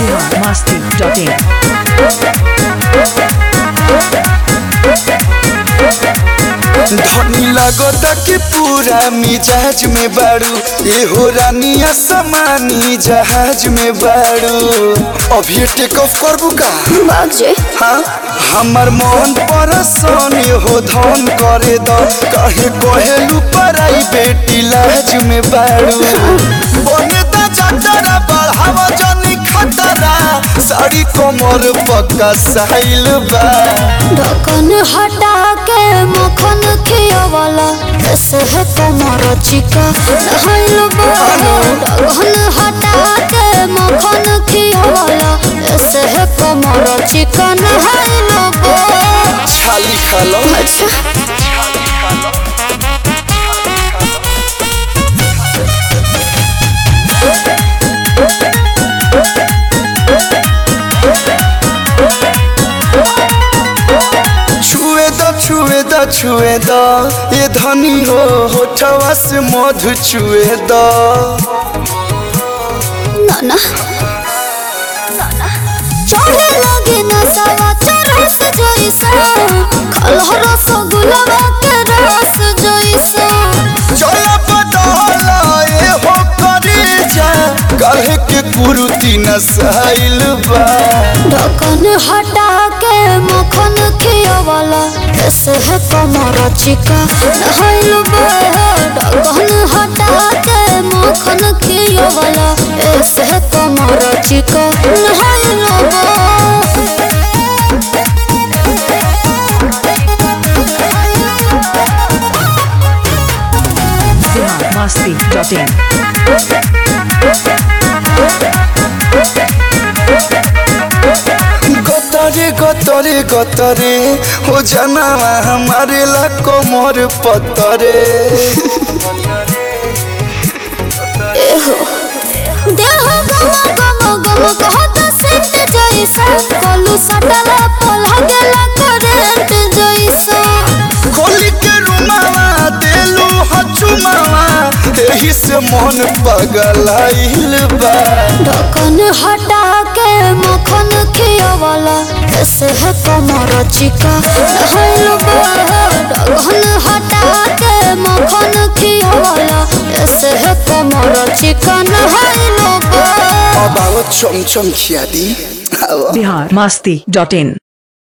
biharmasti.in धनी लगता कि पूरा मिजाज में बाड़ू ये हो रानिया समानी जहाज में बाड़ू अभी टेक ऑफ करबू का बाजे हाँ हमर मन परसन हो धन करे द कहे कहेलू पराई बेटी लाज में बाड़ू बने दा जटरा बढ़ावा जनी खतरा साड़ी कमर पक्का साइल बा ढक्कन हटा के मक्खन खियावाला कैसे है कमर चिका नहाइल ढक्कन हटा के मक्खन खियावाला कैसे है कमर चिका नहाइल छाली खा लो अच्छा छुए द छुए द छुए द ये धनी हो होठवा से मधु छुए द नाना चढ़े लगे नसावा चरस जैसा खलह रस गुलाबा के रस जैसा चला बदला ये हो करे जा कहे के कुरुती नसाइल बा ढक्कन हटा के मक्खन खियावाला कैसे है कमर चिका नहाइल ढक्कन हटा के मक्खन खियावाला ऐसे है कमर चिका नहाइल biharmasti.in गतरे गतरे गतरे हो जाना हमारे ला कमर पतरे देह गम गम गम कहत सेंट जैसा कलू सटला पलह गेला करंट जैसा खोली के रुमावा देलू हचुमावा एही से मन पगलाइल बा ढक्कन हटा के मक्खन खियावाला कैसे है कमर चिका नहाइल ढक्कन हटा के मक्खन खियावाला कैसे है कमर चिका नहाइल अब आओ चमचम खिया दी आओ biharmasti.in